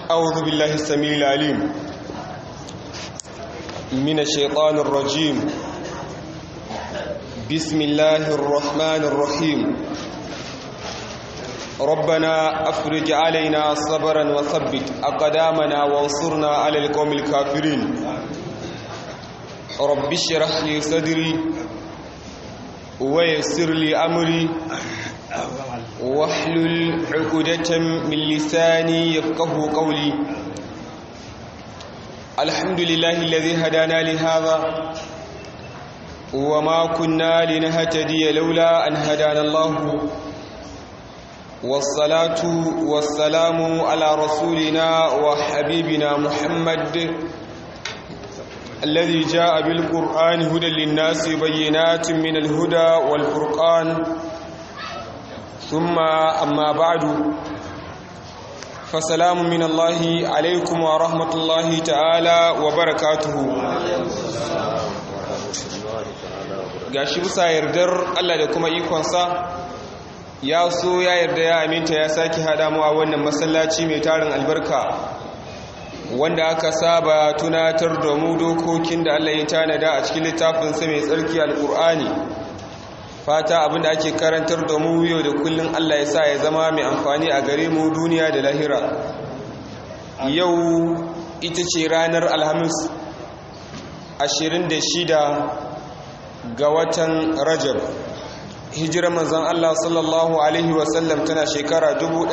أعوذ بالله السميع العليم من الشيطان الرجيم بسم الله الرحمن الرحيم ربنا أفرج علينا صبرا وثبت أقدامنا وانصرنا على القوم الكافرين رب اشرح لي صدري ويسر لي أمري واحلل عقدة من لساني يفقه قولي الحمد لله الذي هدانا لهذا وما كنا لنهتدي لولا أن هدانا الله والصلاة والسلام على رسولنا وحبيبنا محمد الذي جاء بالقرآن هدى للناس بينات من الهدى والفرقان ثم أما بعد فسلام من الله عليكم ورحمة الله تعالى وبركاته gashi bisa yardar Allah da kuma ikonsa ya so ya yarda ya aminta ya sake hada mu a wannan masallaci mai tarin albarka wanda aka saba tunatar da mu dokokin da Allah ya tanada a cikin littafinsa mai tsarki alkur'ani fata abinda ake karantar da mu yau da kullun Allah ya sa ya zama mai amfani a gare mu duniya da lahira yau ita ce ranar alhamis 26 ga watan rajab hijirar manzon Allah sallallahu alaihi wasallam tana shekara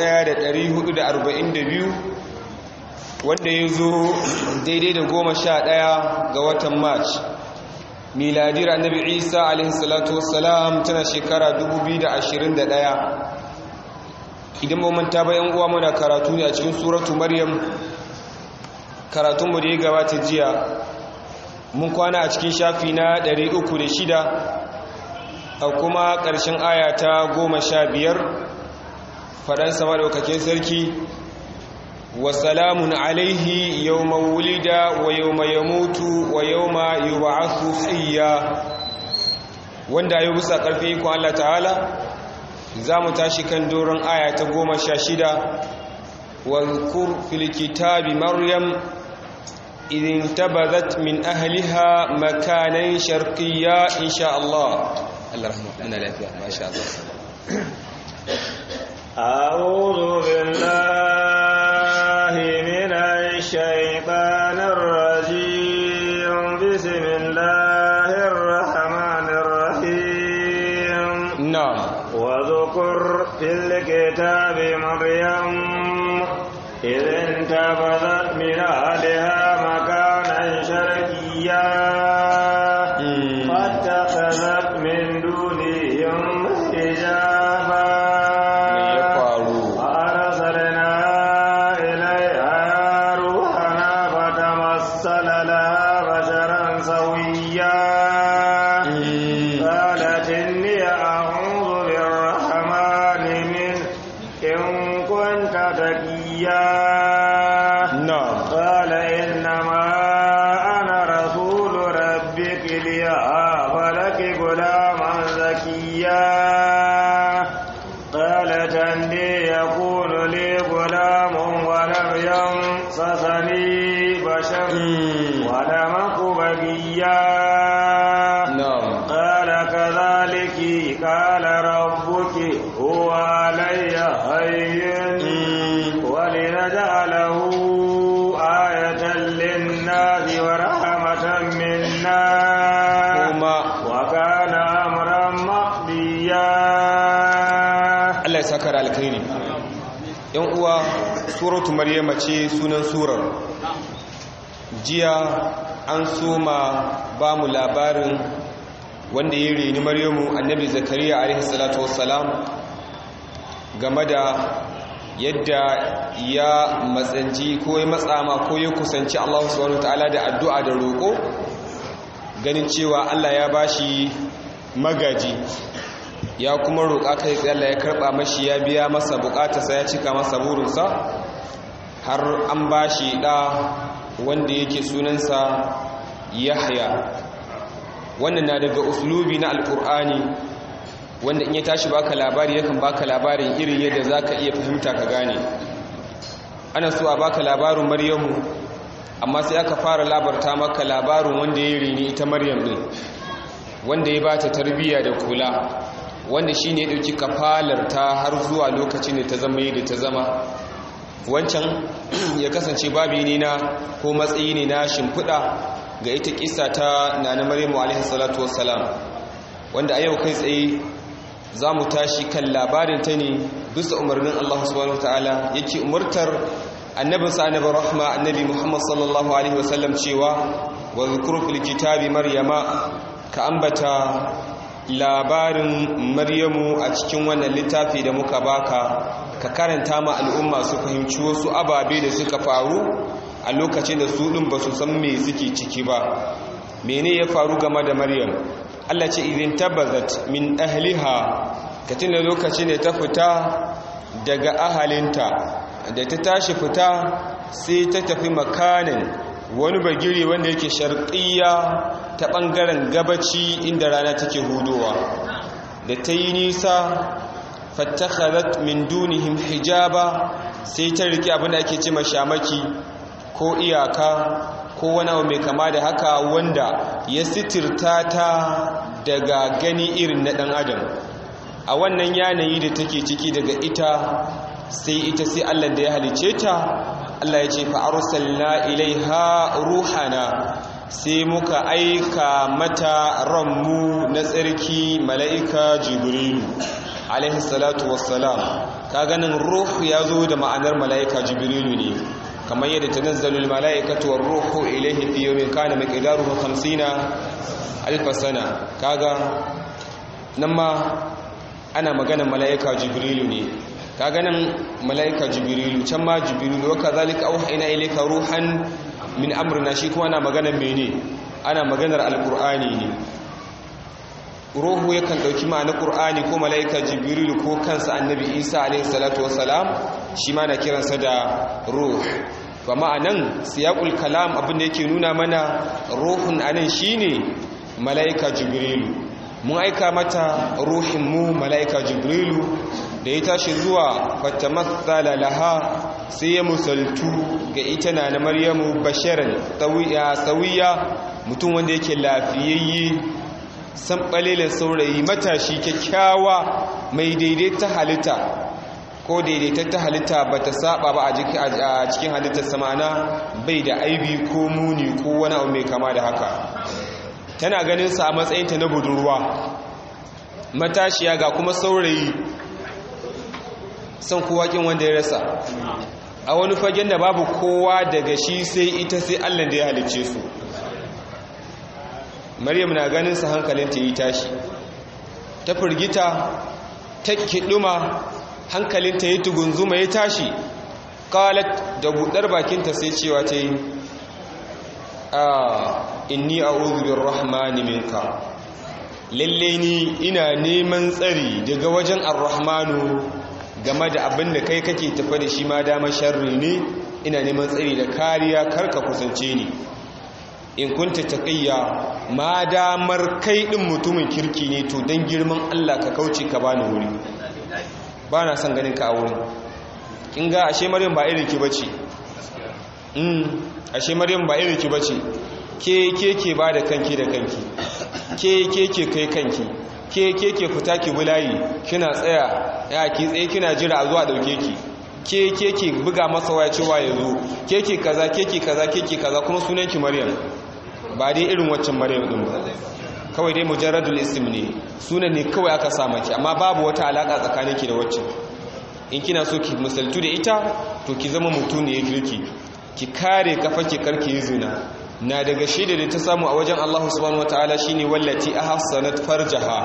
1442 wanda ya zo daidai da goma sha ɗaya ga watan march miladiyar annabi isa alaihissalatu wassalam tana shekara 2021 idan manta bayan uwa muna karatu ne a cikin suratu maryam karatunmu da ya gabata jiya mun kwana a cikin shafi na 306 a kuma ƙarshen aya ta 15 faɗansa maɗaukakin sarki وسلام عليه يوم ولد ويوم يموت ويوم يبعث حيا wanda ya bisa ƙarfi ikon Allah ta'ala za mu tashi kan doron aya ta goma sha shida wadhkur fil kitabi maryam idin tabazat min ahliha makanan sharqiyya insha Allah Allah rahmatullahi lafiya masha Allah أعوذ بالله من الشيطان الرجيم بسم الله الرحمن الرحيم نعم وذكر في الكتاب مريم إذ انتبذت من أهلها مكانا شرقيا فاتخذت من دونهم حجابا sakar alkhairi yan uwa suratu maryama ce sunan surar jiya an soma ba mu labarin wanda ya reni maryamu annabi zakariya alaihi salatu wassalam game da yadda ya matsanci ko ya matsama ko ya kusanci Allah subhanahu wataala da addu'a da roƙo ganin cewa Allah ya bashi magaji ya kuma roƙa kai tsaye Allah ya karɓa mashi ya biya masa buƙatarsa ya cika masa burinsa har an ba shi ɗa wanda yake sunansa yahya wannan na daga uslubi na alƙur'ani wanda in ya tashi baka labari yakan baka labarin irin yadda za ka iya fahimta ka gane ana so a baka labarin maryamu amma sai aka fara labarta maka labarin wanda ya rini ita maryam din wanda ya bata tarbiyya da kula wanda shine ya dauki kafalar ta har zuwa lokacin da ta zama yadda ta zama wancan ya kasance babi ne na ko matsayi ne na shimfiɗa ga ita kisa ta nana maryamu alaihi salatu wassalam wanda a yau kai tsaye za mu tashi kan labarin ta ne bisa umarnin Allah subhanahu wataala yake umartar annabin sa annabi rahma annabi Muhammad sallallahu alaihi wasallam cewa wa zikru fil kitabi maryama ka ambata labarin maryamu a cikin wannan littafi da muka baka ka karanta ma al'umma su fahimci wasu ababe da suka faru a lokacin da su ɗin ba su san me suke ciki ba mene ya faru game da maryam allah ce izin tabbazat min ahliha ka tuna lokacin da ta fita daga ahalinta da ta tashi fita sai ta tafi makanin wani bagiri wanda yake sharƙiyya ta ɓangaren gabaci inda rana take hudowa da ta yi nisa fattakharat min dunihim hijaba sai ta rike abin da ake ce shamaki ko iyaka ko wani abu mai kama da haka wanda ya sitirta ta daga gani irin na ɗan adam a wannan yanayi da take ciki daga ita sai ita sai Allah da ya halice ta Allah ya ce fa arsalna ilaiha ruhana sai muka aika mata ranmu na tsarki mala'ika jibrilu alaihi salatu wassalam ka ganin ruhu ya zo da ma'anar mala'ika jibrilu ne kamar yadda ta nazzalul mala'ikatu war ruhu ilaihi fi yawmin kana miqdaruhu 50 alf sana kaga nan ma ana maganar mala'ika jibrilu ne ka ganin mala'ika jibrilu can ma jibrilu wa kazalika auhayna ilayka ruhan min amrina shi kuma ana maganar mene ana maganar alqur'ani ne ruhu yakan dauki ma'anar qur'ani ko mala'ika jibrilu ko kansa annabi isa alayhi salatu wassalam shi ma na kiransa da ruh ba ma'anan siyaqul kalam abin da yake nuna mana ruhun anan shine mala'ika jibrilu mun aika mata ruhin mu mala'ika jibrilu da ya tashi zuwa fatamassala laha sai ya musaltu ga ita na na maryamu basharan sawiya mutum wanda yake lafiyayye san ɓalilin saurayi matashi kyakkyawa mai daidaita halitta ko daidaitatta halitta ba ta saba ba a cikin halittar samana bai da aibi ko muni ko wani abu mai kama da haka tana ganin sa a matsayinta na budurwa matashiya ga kuma saurayi son kowa kin wanda ya rasa a wani fagen da babu kowa daga shi sai ita sai allah da ya halicce su maryam na ganin sa hankalinta yi tashi ta firgita ta kiɗuma hankalinta yi tugunzuma ya tashi qalat da budar bakinta sai cewa ta yi a inni a'udhu birrahmani minka lalle ni ina neman tsari daga wajen arrahmanu game da abin da kai kake tafa da shi ma dama sharri ne ina neman tsari da kariya karka kusance ni in kunta taqiyya ma damar kai din mutumin kirki ne to dan girman Allah ka kauce ka bani wuri ba na son ganin ka a wurin kin ga ashe maryam ba irin ki bace mm ashe maryam ba irin ki bace ke ke ke ba da kanki da kanki ke ke ke kai kanki ke ke ke fita ki bulayi kina tsaya ya ki tsaye kina jira a zuwa dauke ki ke ke ke buga masa waya cewa ya zo ke ke kaza ke ke kaza ke ke kaza kuma sunan ki maryam ba dai irin waccan maryam din ba kawai dai mujarradul ism ne sunan ne kawai aka sa maki amma babu wata alaka tsakaninki da waccan in kina so ki misaltu da ita to ki zama mutune kirki ki kare kafa ki karki yi zina na daga shaida da ta samu a wajen Allah subhanahu wataala shine wallati ahsanat farjaha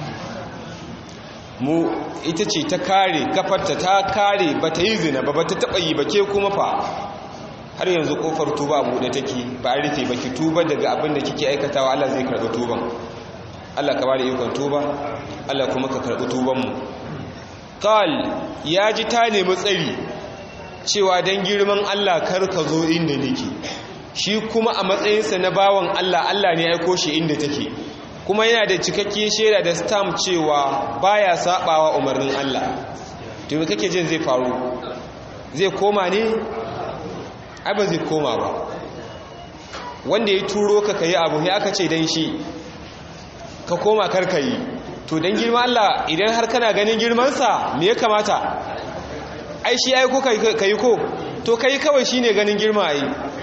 mu ita ce ta kare kafarta ta kare bata yi zina ba bata taba yi ba ke kuma fa har yanzu kofar tuba a buɗe take ba a rufe ba ki tuba daga abin da kike aikatawa Allah zai karɓi tuban Allah ka bada ikon tuba Allah kuma ka karɓi tuban mu qal ya ji ta nemi tsari cewa dan girman Allah kar ka zo inda nake shi kuma a matsayinsa na bawan Allah Allah ne ya aiko shi inda take kuma yana da cikakkiyar shaida da stamp cewa baya sabawa umarnin Allah to me kake jin zai faru zai koma ne ai ba zai koma ba wanda ya turo ka kayi abu ya aka ce dan shi ka koma karka yi to dan girman Allah idan har kana ganin girmansa me ya kamata ai shi ai ko kai ko to kai kawai shine ganin girma ai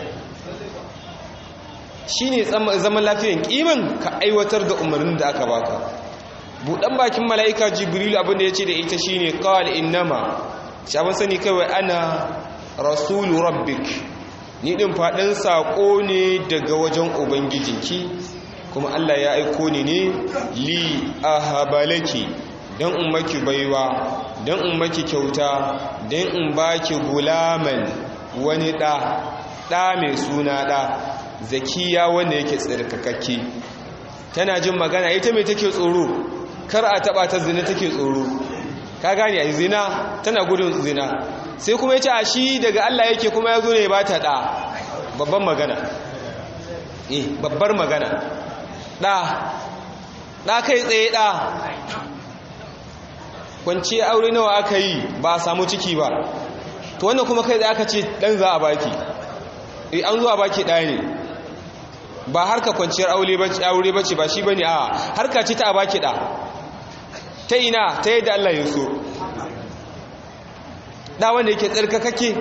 shine zaman lafiyan kiman ka aiwatar da umarnin da aka baka budan bakin mala'ika jibril abin da yace da ita shine qal innama shaban sani kawai ana rasulu rabbik ni din fadin sako ne daga wajen ubangijinki kuma Allah ya aiko ni ne li ahabalaki dan in maki baiwa dan in maki kyauta dan in baki gulaman wani da da mai suna da zakiya wanda yake tsirkakakke tana jin magana ita mai take tsoro kar a taba ta zina take tsoro ka gane ai zina tana gudun zina sai kuma yace a shi daga Allah yake kuma yazo ne ba ta da babban magana eh babbar magana da da kai tsaye da kwanci aure nawa aka yi ba a samu ciki ba to wannan kuma kai da aka ce dan za a baki eh an zo a baki ɗaya ne ba harka kwanciyar aure bace ba shi bane a harka ce ta a baki ɗa ta ina ta yadda Allah ya so da wanda yake tsarkakake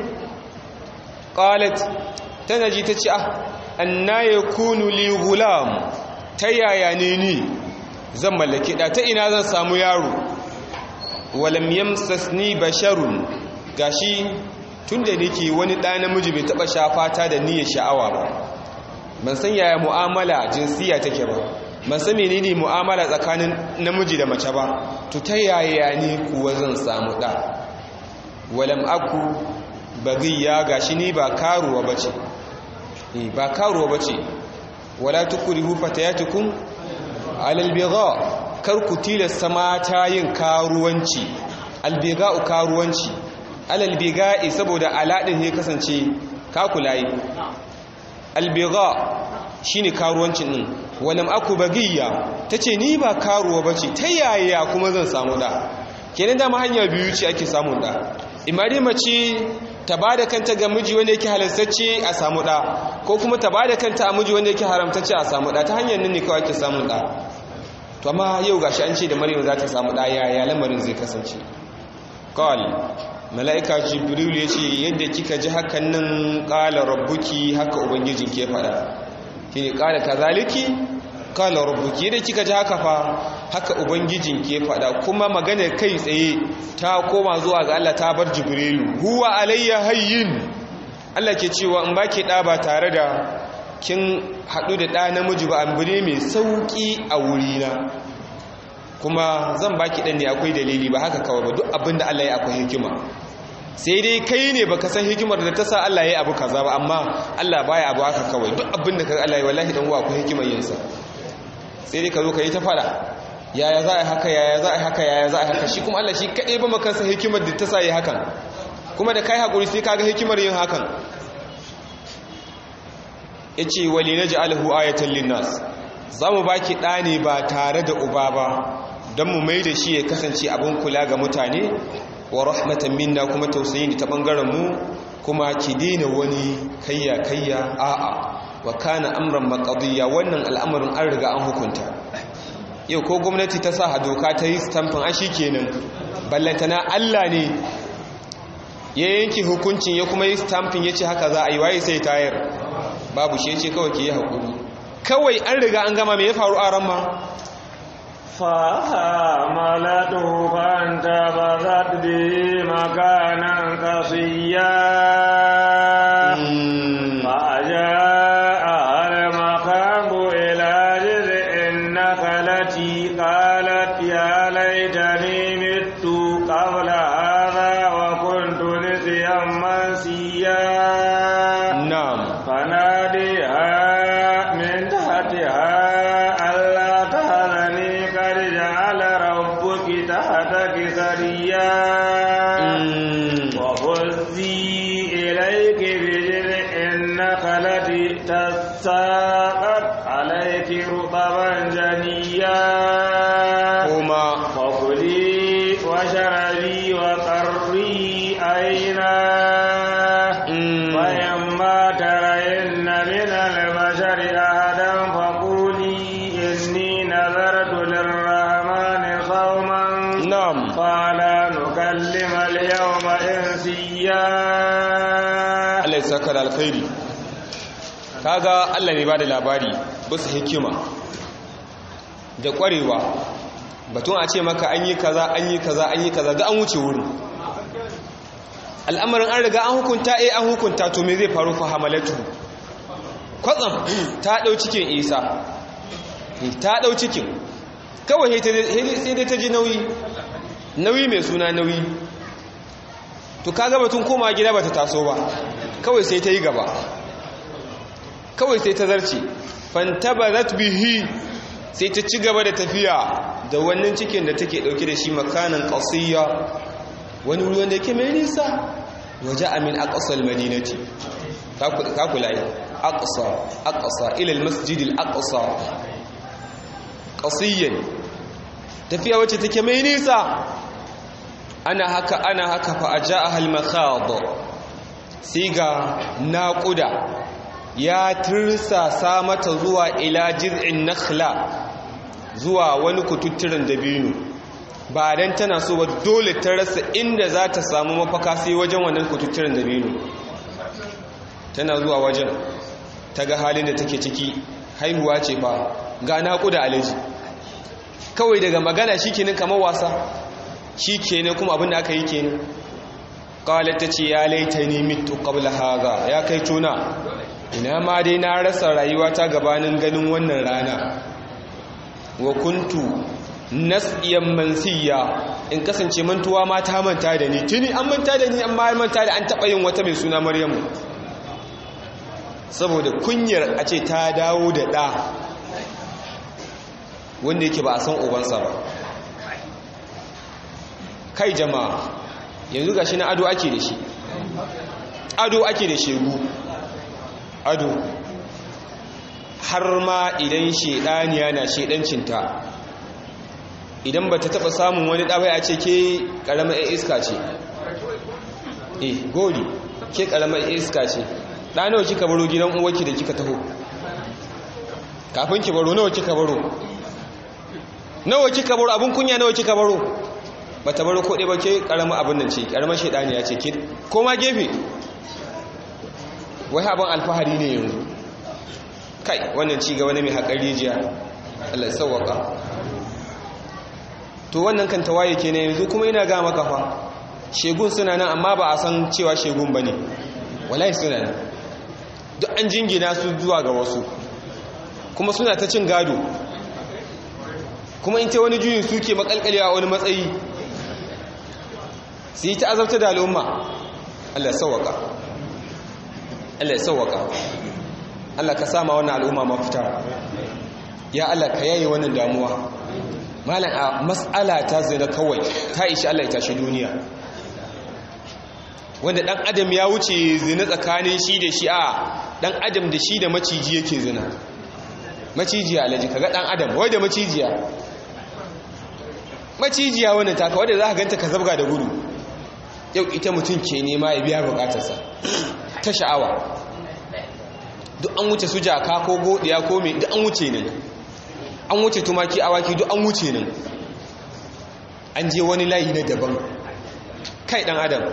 qalat tana ji ta ce ah anna yakunu li gulam ta yaya ne ni zan mallake da ta ina zan samu yaro walam yamsasni basharun gashi tunda nake wani da namiji bai taba shafata da niyyar sha'awa ba ban san yaya mu'amala jinsiya take ba ban san menene mu'amala tsakanin namiji da mace ba to ta yaya ne kuwa zan samu da walam aku bagiya gashi ni ba karuwa bace eh ba karuwa bace wala tukrihu fatayatukum alal bigha kar ku tilasta mata yin karuwanci albiga'u karuwanci alal biga'i saboda aladin ne kasance kakulayi albiga shine karuwancin din walam aku bagiya tace ni ba karuwa bace ta yaya kuma zan samu da kenan da hanya biyu ce ake samun da imari mace ta bada kanta ga miji wanda yake halastacce a samu da ko kuma ta bada kanta a miji wanda yake haramtacce a samu da ta hanyar nan ne kawai ake samun da to amma yau gashi an ce da maryam za ta samu da yaya lamarin zai kasance qal mala'ika jibril ya ce yadda kika ji hakan nan qala rabbuki haka ubangijin ke fada kine qala kazaliki qala rabbuki yadda kika ji haka fa haka ubangijin ke fada kuma maganar kai tsaye ta koma zuwa ga Allah ta bar jibrilu huwa alayya hayyin Allah ke cewa in baki da ba tare da kin hadu da da namiji ba abu ne mai sauki a wurina kuma zan baki dan ne akwai dalili ba haka kawai ba duk abinda Allah ya akwai hikima sai dai kai ne baka san hikimar da ta sa Allah ya abu kaza ba amma Allah baya abu haka kawai duk abinda ka Allah ya wallahi dan uwa akwai hikimar yin sa sai dai ka zo ka yi ta fada yaya za a yi haka yaya za a yi haka yaya za a yi haka shi kuma Allah shi kadai ba maka san hikimar da ta sa yi hakan kuma da kai hakuri sai kaga hikimar yin hakan yace wali naj'aluhu ayatan linnas zamu baki ɗani ba tare da uba ba don mu mai da shi ya kasance abin kula ga mutane wa rahmatan minna kuma tausayin ta bangaren mu kuma ki daina wani kayya kayya a'a wa kana amran maqdiya wannan al'amarin an riga an hukunta yau ko gwamnati ta sa doka ta yi stampin a kenan ballantana Allah ne ya yanke hukuncin ya kuma yi stampin ya ce haka za a yi waye sai tayar babu shi ya ce kawai ke yi haƙuri kawai an riga an gama mai ya faru a ramma فحملته فانتبذت به مكانا قصيا فجاءها المخاض إلى جذع النخلة قالت يا ليتني مت قبل هذا وكنت نسيا منسيا na'am فناديها من تحتها ألا تهزني قد جعل ربك تحتك سريا وهزي إليك بجذع النخلة تساقط عليك رطبا جنيا kuma فكلي واشربي وقري عينا mm, فإما Allah ya saka da alkhairi kaga Allah ne ba da labari bisa hikima da kwarewa batun a ce maka an yi kaza an yi kaza an yi kaza ga an wuce wurin al'amarin an riga an hukunta eh an hukunta to me zai faru fa hamalatu kwatsam ta dau cikin isa ta dau cikin kawai sai dai ta ji nauyi nauyi mai suna nauyi to kaga batun koma gida bata taso ba kawai sai ta yi gaba kawai sai ta zarce fantabarat bihi sai ta ci gaba da tafiya da wannan cikin da take dauke da shi makanan qasiyya wani wuri wanda yake mai nisa waje amin aqsal madinati ka kula yi aqsa aqsa ila almasjid alaqsa qasiyyan tafiya wacce take mai nisa ana haka ana haka fa ajaaha almakhad siga naquda ya tirsasa mata zuwa ila jiz'in nakhla zuwa wani kututturen dabino ba dan tana so ba dole ta rasa inda za ta samu mafaka sai wajen wannan kututturen dabino tana zuwa wajen ta ga halin da take ciki haihuwa ce fa ga naƙuda alaji kawai daga magana shi kenan kamar wasa shi kenan kuma abin da aka yi kenan ƙawalar ta ce ya laita ni mitu ƙabla haza ya kai tuna ina ma dai na rasa rayuwa ta gabanin ganin wannan rana wa kuntu nasiyan mansiya in kasance mantuwa ma ta manta da ni tuni an manta da ni amma manta da an taɓa yin wata mai suna maryamu saboda kunyar a ce ta dawo da ɗa wanda yake ba a san ubansa ba kai jama'a yanzu ga shi na ado ake da shi ado ake da shegu ado har ma idan shedaniya na shedancinta idan ba ta taba samun wani ɗabai a ce ke ƙaramar iska ce eh gori ke ƙaramar iska ce ɗanawa kika baro gidan uwarki da kika taho kafin ki baro nawa kika baro nawa kika baro abin kunya nawa kika baro ba ta baro koɗe ba ke ƙaramar abin nan ce ƙaramar shaidaniya ce ke koma gefe wai abin alfahari ne yanzu kai wannan ci gaba ne mai haƙar rijiya Allah sauwaka to wannan kan tawaye ke ne yanzu kuma ina ga maka fa shegun suna nan amma ba a san cewa shegun ba ne wallahi suna nan duk an jingina su zuwa ga wasu kuma suna ta cin gado kuma in ta wani juyin suke makalkalewa wani matsayi su yi ta azabta da al'umma Allah ya sauwaka Allah ya sauwaka Allah ka sama wannan al'umma mafita ya Allah ka yaye wannan damuwa malam a mas'ala ta zina kawai ta ishi Allah ya tashi duniya wanda dan adam ya wuce zina tsakanin shi da shi a dan adam da shi da maciji yake zina macijiya alaji kaga dan adam wai da macijiya macijiya wannan taka wanda za ka ganta ka zabga da gudu yau ita mutum ke nema ya biya bukatarsa ta sha'awa duk an wuce su jaka ko godiya ko mai duk an wuce nan an wuce tumaki awaki duk an wuce nan an je wani layi na daban kai dan adam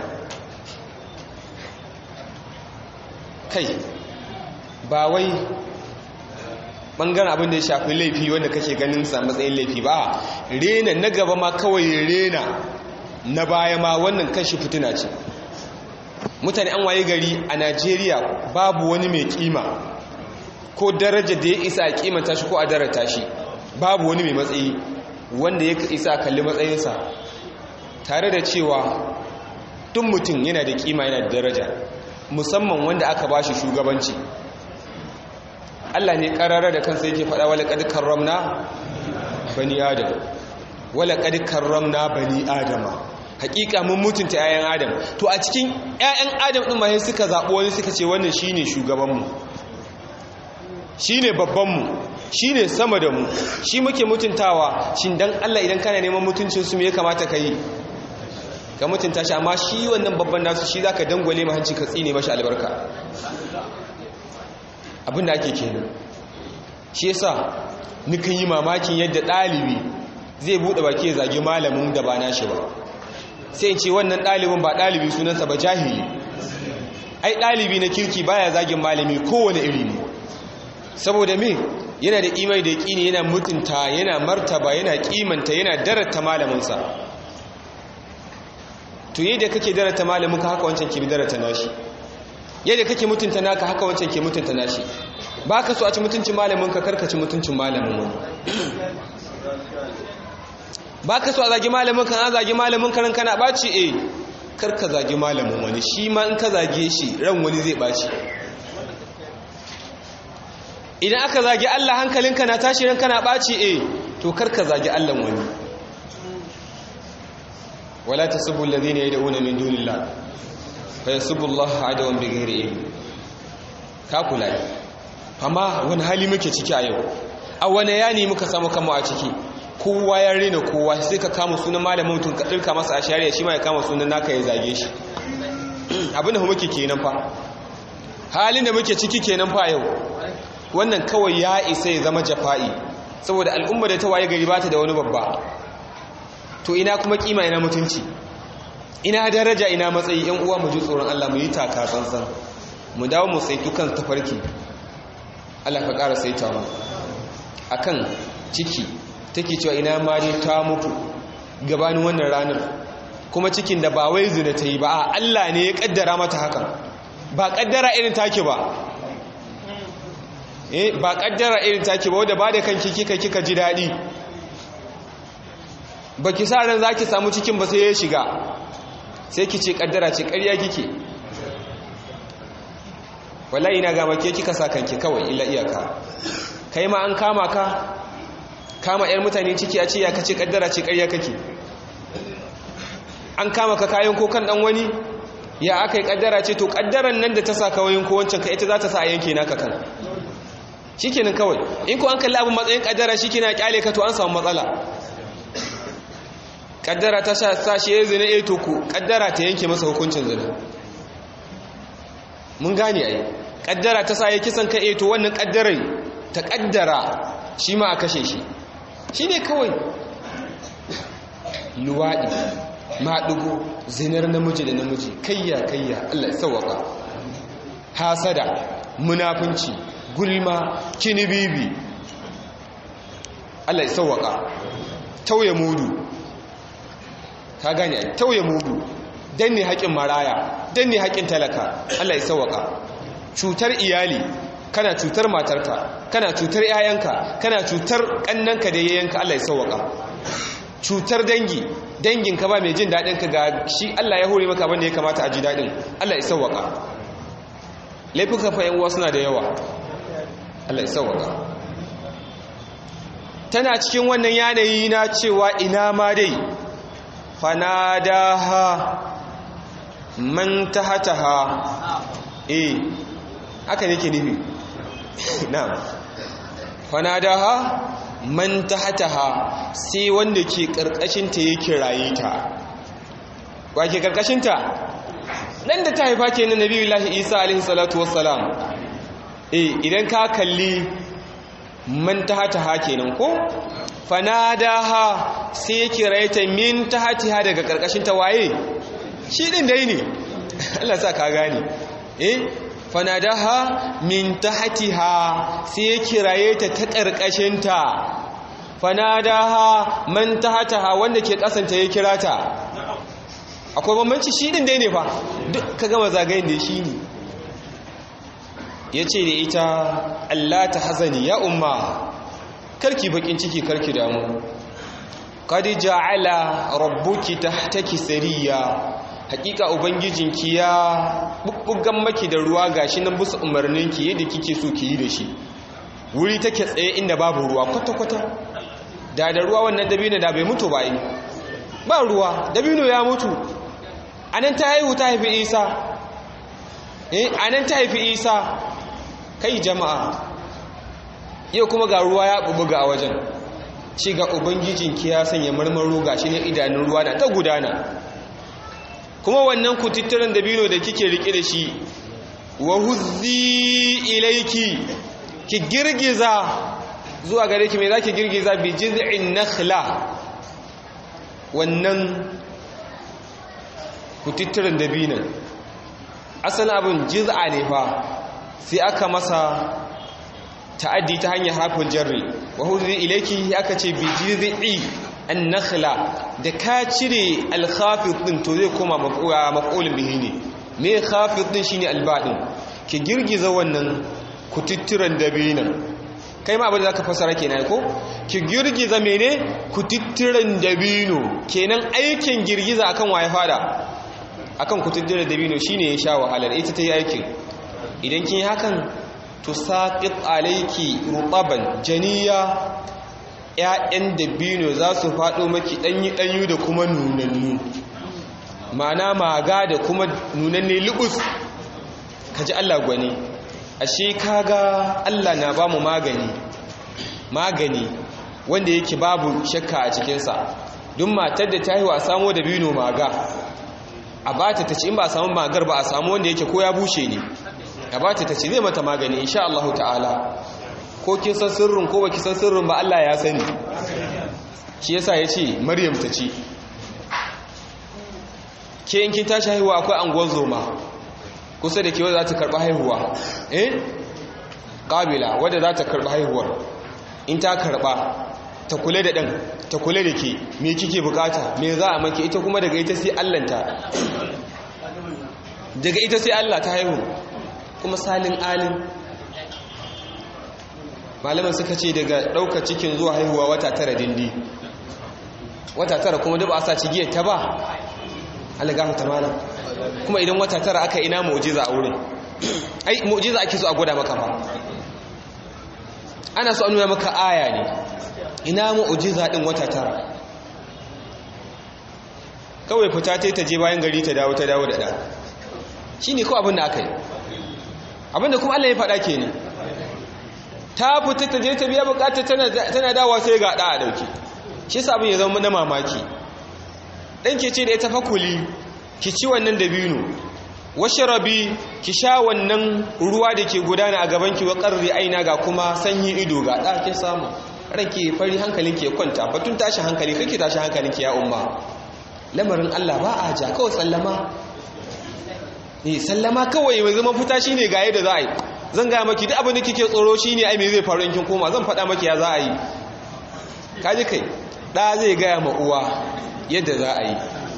kai ba wai bangaren abin da ya shafi laifi wanda kake ganin sa matsayin laifi ba rena na gaba ma kawai rena na baya ma wannan kashi fitina ce mutane an waye gari a najeriya babu wani mai kima ko daraja da ya isa a kimanta shi ko a darata shi babu wani mai matsayi wanda ya isa a kalli matsayinsa tare da cewa tun mutum yana da kima yana da daraja musamman wanda aka ba shi shugabanci Allah ne karara da kansa yake faɗa wala qad karramna bani adam wala qad karramna bani adama hakika mun mutunta 'ya'yan adam to a cikin 'ya'yan adam din ma sai suka zabo wani suka ce wannan shine shugaban mu shine babban mu shine sama da mu shi muke mutuntawa shin dan Allah idan kana neman mutuncin su me ya kamata kai ka mutunta shi amma shi wannan babban nasu shi zaka dangwale ma hanci ka tsine mashi albarka abinda ake kenan shi yasa nukan yi mamakin yadda ɗalibi zai buɗe baki ya zagi malamin da ba nashi ba sai in ce wannan ɗalibin ba ɗalibi sunansa ba jahili ai ɗalibi na kirki baya zagin malami kowane iri ne saboda me yana da imai da yaƙini yana mutunta yana martaba yana kimanta yana darata malaminsa to yadda kake darata malaminka haka wancan ke darata nashi yadda kake mutunta naka haka wancan ke mutunta nashi ba ka so a ci mutuncin malaminka karkaci mutuncin malamin wani ba ka so a zagi malamin kan an zagi malamin karan kana ɓaci e karka zagi malamin wani shi ma in ka zage shi ran wani zai ɓaci idan aka zagi allah hankalinka na tashi ran kana ɓaci e to karka zagi allah wani wala ta sabu lalzina ya da'una min dunillah fa ya sabu allah adawan bigari ilmi ka kula amma wani hali muke ciki a yau a wani yani muka samu kama a ciki kowa ya rena kowa sai ka kama sunan malamin mutum ka ɗirka masa a shari'a shi ma ya kama sunan naka ya zage shi abinda muke kenan fa halin da muke ciki kenan fa yau wannan kawai ya isa ya zama jafa'i saboda al'umma da ta waye gari ba ta da wani babba to ina kuma kima ina mutunci ina daraja ina matsayi yan uwa mu ji tsoron Allah mu yi taka tsantsan mu dawo mu saitu kan tafarki Allah ka ƙara saita mu akan ciki take cewa ina ma dai ta mutu gabanin wannan ranar kuma cikin da ba wai zina ta yi ba Allah ne ya kaddara mata hakan ba kaddara irin take ba eh ba kaddara irin take ba wanda ba da kanki kika kika ji dadi baki sa ran zaki samu cikin ba sai ya shiga sai ki ce kaddara ce ƙarya kike wallahi ina ga make kika sa kanki kawai illa iyaka kai ma an kama ka kama 'yar mutane ciki a ce ya kace kaddara ce ƙarya kake an kama ka kayan ko kan dan wani ya aka yi kaddara ce to kaddaran nan da ta sa kawayin ko wancan ka ita za ta sa a yanke naka kan shikenan kawai in ko an kalli abin matsayin kaddara shikenan kyale ka to an samu matsala kaddara ta sa shi ya zina eh to ku kaddara ta yanke masa hukuncin zina mun gane ai kaddara ta sa ya kisan ka eh to wannan kaddarai ta kaddara shi ma a kashe shi shi ne kawai luwaɗi maɗugo zinar namiji da namiji kayya kayya Allah ya sauwaka hasada munafunci gulma kinibibi Allah ya sauwaka tauye mudu ka gane ai tauye mudu danne haƙin maraya danne haƙin talaka Allah ya sauwaka cutar iyali kana cutar matarka kana cutar yayanka kana cutar kannanka da yayanka Allah ya sauwaka cutar dangi danginka ba mai jin dadin ka ga shi Allah ya hore maka banda ya kamata a ji dadin Allah ya sauwaka laifuka fa yan suna da yawa Allah ya sauwaka tana cikin wannan yanayi na cewa ina ma dai fanadaha man tahataha eh haka ne ke nufi na'am fanadaha man tahtaha sai wanda ke karkashin ta yake raye ta wa ke karkashin ta nan da ta haifa kenan nabiyullahi isa alaihi salatu wassalam eh idan ka kalli man tahtaha kenan ko fanadaha sai yake raye ta min tahtiha daga karkashin ta waye shi din dai ne Allah sa ka gane eh fanadaha min tahtiha sai ya kiraye ta ta karkashinta fanadaha man tahtaha wanda ke kasanta ya kira ta akwai bambanci shi din dai ne fa duk ka gama zagayen da shi ne yace da ita Allah ta hazani ya umma karki bakin ciki karki damu qad ja'ala rabbuki tahtaki sariya hakika ubangijinki ya bubbugan maki da ruwa gashi nan busu umarninki yadda kike so ki yi da shi wuri take tsaye inda babu ruwa kwata-kwata da da ruwa wannan dabino da bai mutu ba yi ba ruwa dabino ya mutu anan ta haihu ta haifi isa eh anan ta haifi isa kai jama'a yau kuma ga ruwa ya bubbuga a wajen ci ga ubangijinki ya sanya marmaro gashi ne idanun ruwa da ta gudana kuma wannan kututturen dabino da kike rike da shi wa huzzi ilaiki ki girgiza zuwa gare ki me zaki girgiza bi jiz'in nakhla wannan kututturen dabinon asalin abin jiz'a ne fa sai aka masa ta'addi ta hanyar harfin jarri wa huzi ilayki aka ce bi jiz'i an-nakhla da ka cire al-khafid din to zai koma maf'ulun bihi ne me khafid din shine al-ba'din ki girgiza wannan kututturan dabinan kai ma abin da zaka fasara kenan ko ki girgiza mene kututturan dabino kenan aikin girgiza akan waye fada akan kututturan dabino shine ya sha wahalar ita ta yi aikin idan kin yi hakan tusaqit alayki rutaban janiya ƴaƴan dabino za su faɗo maki ɗanyi ɗanyu da kuma nunannu ma'ana maga da kuma nunanne lubus kaji Allah gwani ashe kaga Allah na bamu magani magani wanda yake babu shakka a cikinsa don matar da ta yi wa samo dabino maga a bata ta ci in ba a samu magar ba a samu wanda yake ko ya bushe ne a bata ta ci zai mata magani insha Allah ta'ala ko kin san sirrin ko baki san sirrin ba Allah ya sani shi yasa yace Maryam ta ci ke in kin tashi haihuwa akwai anguwar zoma kusa da ke wadda za ta karɓi haihuwa eh ƙabila wadda za ta karɓi haihuwar in ta karɓa ta kula da ɗan ta kula da ke me kike bukata me za a maki ita kuma daga ita sai allanta daga ita sai allah ta haihu kuma salin alin malaman suka ce daga ɗauka cikin zuwa haihuwa wata tara dindi wata tara kuma duk ba a sa cigiyar ta ba alagamu ta malam kuma idan wata tara aka ina mu'jiza a wurin ai mu'jiza ake so a gwada maka ba ana so a nuna maka aya ne ina mu'jiza din wata tara kawai fita ta ta je bayan gari ta dawo ta dawo da da shine kawai abin da aka yi abin da kuma Allah ya faɗa kenan ta fita ta je ta biya bukatar tana tana dawowa sai ga da a dauke shi yasa abin ya zama na mamaki dan ke ce da ita fakuli ki ci wannan dabino washrabi ki sha wannan ruwa da ke gudana a gaban ki wa qarri aina ga kuma sanyi ido ga da ke samu ranki fari hankalin ki ya kwanta batun tashi hankali kake tashi hankalin ki ya umma lamarin Allah ba a ja kawai sallama eh sallama kawai mai zama fita shine ga yadda za a yi zan ga maki duk abin da kike tsoro shine ai me zai faru in kin koma zan faɗa maki ya za a yi kaji kai da zai ga ma uwa yadda za a yi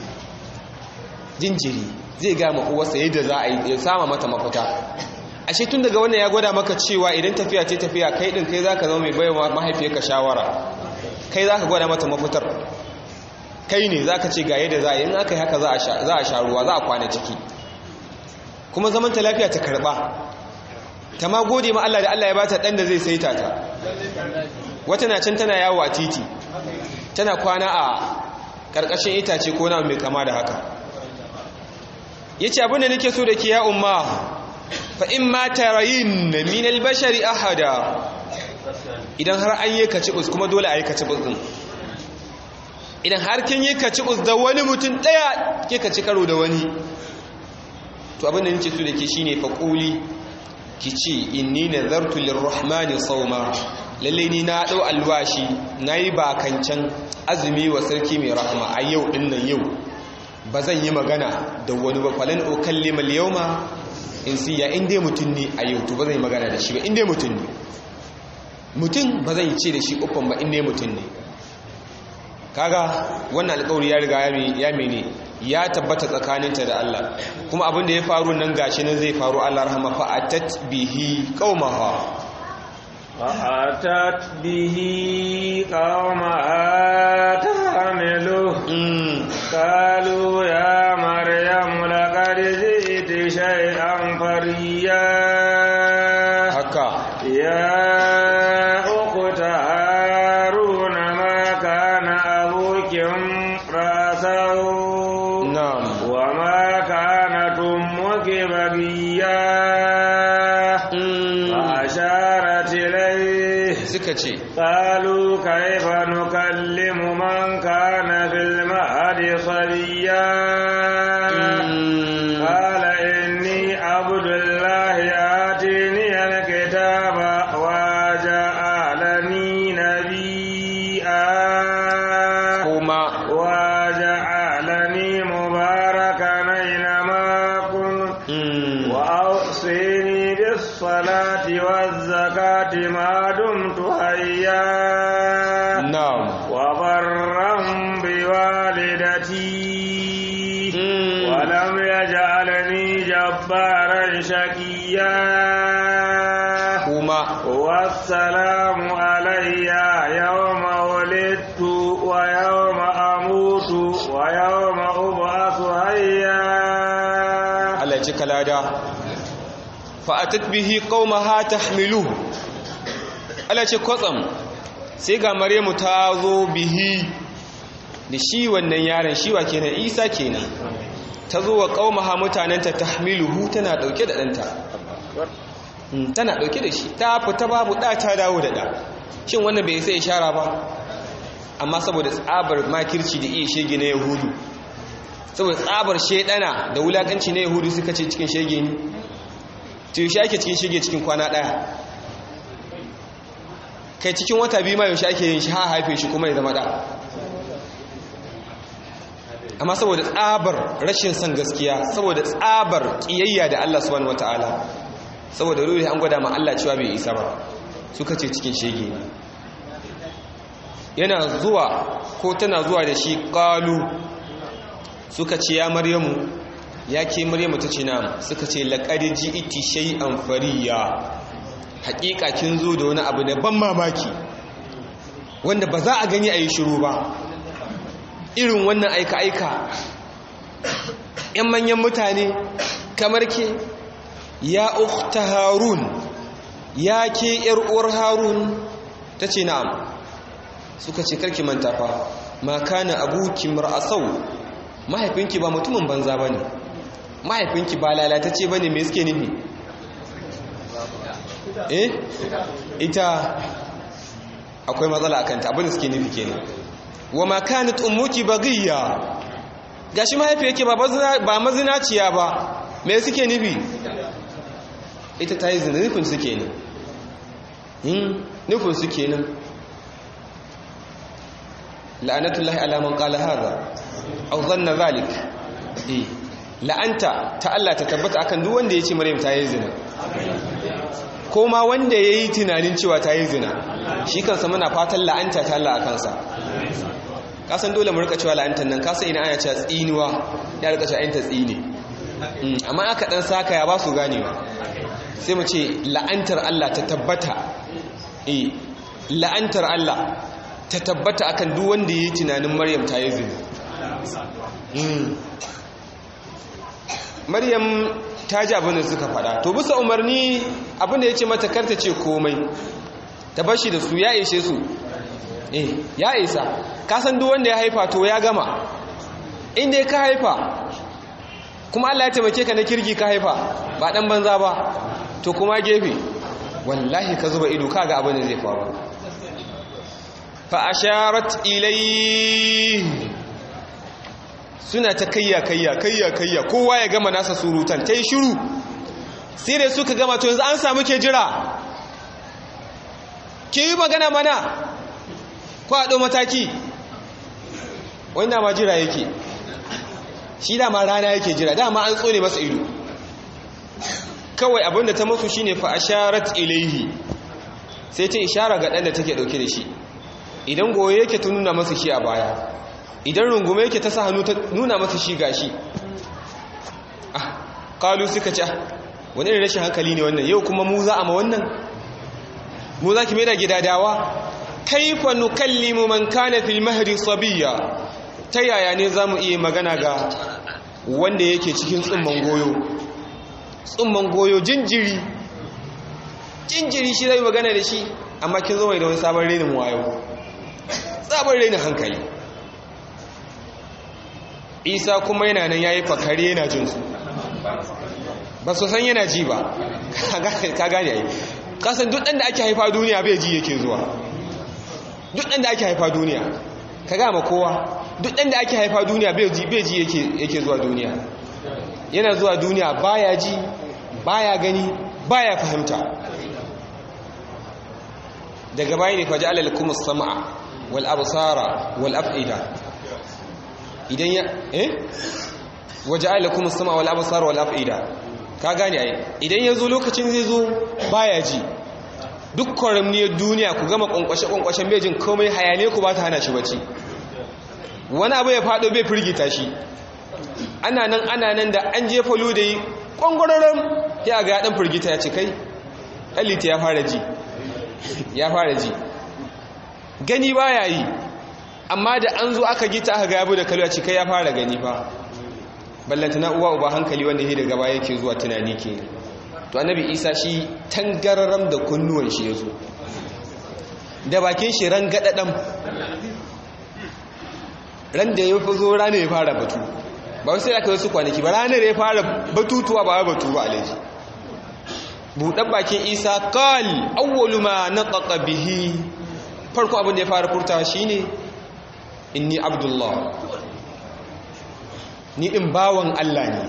jinjiri zai ga ma uwarsa yadda za a yi ya sama mata mafita ashe tun daga wannan ya gwada maka cewa idan tafiya ce tafiya kai din kai zaka zama mai baiwa mahaifiyarka shawara kai zaka gwada mata mafitar kai ne zaka ce ga yadda za a yi in aka yi haka za a sha ruwa za a kwana ciki kuma zaman ta lafiya ta karba ta ma gode ma Allah da Allah ya bata dan da zai saita ta wata na can tana yawo a titi tana kwana a karkashin itace ko na mai kama da haka yace abin da nake so da ke ya umma fa in ma tarayin min albashari ahada idan har an yi kacibus kuma dole a yi kacibus din idan har kin yi kacibus da wani mutum daya ke kaci karo da wani to abin da nake so da ke shine fa quli ki ce inni nazartu lirrahmani sawma lalle ni na dau alwashi nayi bakancan azumi wa sarki mai rahama a yau din nan yau ba zan yi magana da wani ba falan ukallima al-yawma in siya in dai mutum ne a yau to ba zan yi magana da shi ba in dai mutum ne mutum ba zan yi ce da shi uffan ba in dai mutum ne kaga wannan alƙawari ya riga ya mene ya tabbata tsakaninta da Allah kuma abin da ya faru nan gashi nan zai faru Allah rahama fa atat bihi qaumaha fa atat bihi qaumaha tahmilu qalu ya maryam laqad ji'ti shay'an fariya haka ya ukhta haruna ma kana abukum rasahu na'am وما كانت أمك بغيا فأشارت إليه suka ce قالوا كيف نكلم من كان في المهد صبيا قال إني عبد الله آتيني الكتاب وجعلني نبيا kuma وجعلني مباركا أينما كنت mm, وأوصيني بالصلاة والزكاة ما دمت حيا na'am وبرا بوالدتي Mm. ولم يجعلني جبارا شقيا kuma والسلام علي يوم ولدت ويوم أموت ويوم أبعث حيا Allah ya ci kalada fa'atat bihi qaumaha tahmiluhu Allah ce kwatsam sai ga Maryamu ta zo bihi da shi wannan yaron shi wa kenan Isa kenan ta zo wa qaumaha mutanenta tahmiluhu tana dauke da danta Mm, tana dauke da shi ta fita babu da ta dawo da da shin wannan bai sai ishara ba amma saboda tsabar makirci da iya shege na yahudu saboda tsabar shedana da wulakanci na yahudu suka ce cikin shege ne to yaushe ake cikin shege cikin kwana daya kai cikin wata biyu ma yaushe ake yin shi ha haife shi kuma ya zama da amma saboda tsabar rashin son gaskiya saboda tsabar kiyayya da Allah subhanahu wataala saboda ruri an gwada ma Allah cewa bai isa ba suka ce cikin shege ne yana zuwa ko tana zuwa da shi qalu suka ce ya maryamu ya ke maryamu ta ce na suka ce laqad ji'ti shay'an fariya haƙiƙa kin zo da wani abu da ban mamaki wanda ba za a gani a yi shiru ba irin wannan aika-aika ‘yan manyan mutane kamar ke ya ukta harun ya ke uwar harun ta ce na'am suka ce karki manta fa ma kana abuki mar'asau mahaifinki ba mutumin banza ba ne mahaifinki ba lalatacce ba ne mai suke nufi eh ita akwai matsala a kanta abin da suke nufi kenan wa ma kanat ummuki baghiya gashi mahaifi yake ba ba mazinaciya ba me suke nufi ita ta yi zina nufin suke ne yin nufin suke nan la'anatullahi ala man qala hadha aw dhanna zalik eh la'anta ta Allah ta tabbata akan duk wanda yace Maryam ta yi zina ko ma wanda yayi tunanin cewa ta yi zina shi kansa muna fatan la'anta ta Allah akan sa kasan dole mu rika cewa la'antar nan kasan ina ana cewa tsinuwa ya rika cewa ayanta tsine amma aka dan saka ya ba su ganewa sai mu ce la'antar Allah ta tabbata eh la'antar Allah ta tabbata akan duk wanda yayi tunanin Maryam ta yi zina Maryam ta ji abin da suka faɗa to bisa umarni abin da yace mata karta ce komai ta bashi da su ya ishe su eh ya isa kasan duk wanda ya haifa to ya gama inda ka haifa kuma Allah ya taimake ka na kirgi ka haifa ba dan banza ba to kuma gefe wallahi ka zuba ido kaga abin da zai faru fa asharat ilai suna ta kayya kayya kayya kayya kowa ya gama nasa surutan tai shiru sai da suka gama to yanzu an samu ke jira ke yi magana mana kwaɗo mataki wanda ma jira yake shi dama rana yake jira dama an tsone masa ido kawai abinda ta masu shine fa asharat ilaihi sai ta ishara ga ɗan da take ɗauke da shi idan goye yake ta nuna masa shi a baya idan rungume yake ta sa hannu ta nuna masa shi gashi ah kalu suka ce wani irin rashin hankali ne wannan yau kuma mu za a ma wannan mu za ki mai da gidadawa kaifa nukallimu man kana fil mahdi sabiya ta yaya ne zamu iya magana ga wanda yake cikin tsumman goyo tsumman goyo jinjiri jinjiri shi zai magana da shi amma kin zo mai da wani sabon renin wayo sabon renin hankali isa kuma yana nan yayi fakare yana jin su ba su san yana ji ba ka gane ai kasan duk ɗan da ake haifa duniya bai ji yake zuwa duk ɗan da ake haifa duniya ka gama kowa duk ɗan da ake haifa duniya bai ji yake zuwa duniya yana zuwa duniya baya ji baya gani baya fahimta daga bayan ne faji alal kuma sama'a wal absara wal af'ida idan ya eh waje alal kuma sama'a wal absara wal af'ida ka gane ai idan ya zo lokacin zai zo baya ji duk kwaramniyar duniya ku gama kwankwashe-kwankwashen bejin komai hayane ku ba ta hana shi bacci wani abu ya faɗo bai firgita shi ana nan ana nan da an jefa da yi ƙwangwararren ya ga ɗan firgita ya ce kai alita ya fara ji ya fara ji gani ba ya yi amma da an zo aka gita aka ga yabu da kalwa ce kai ya fara gani fa ballanta na uwa uba hankali wanda ya daga baya yake zuwa tunani ke to annabi isa shi tangararam da kunnuwan shi ya zo da bakin shi ran gaɗaɗam ran da ya fi zo ranar ya fara batu ba wasu ya kai wasu kwanaki ba ranar ya fara batutuwa ba batu ba alaji buɗan bakin isa kal awwalu ma nataqa bihi farko abin da ya fara furtawa shine inni abdullah ni din bawan Allah ne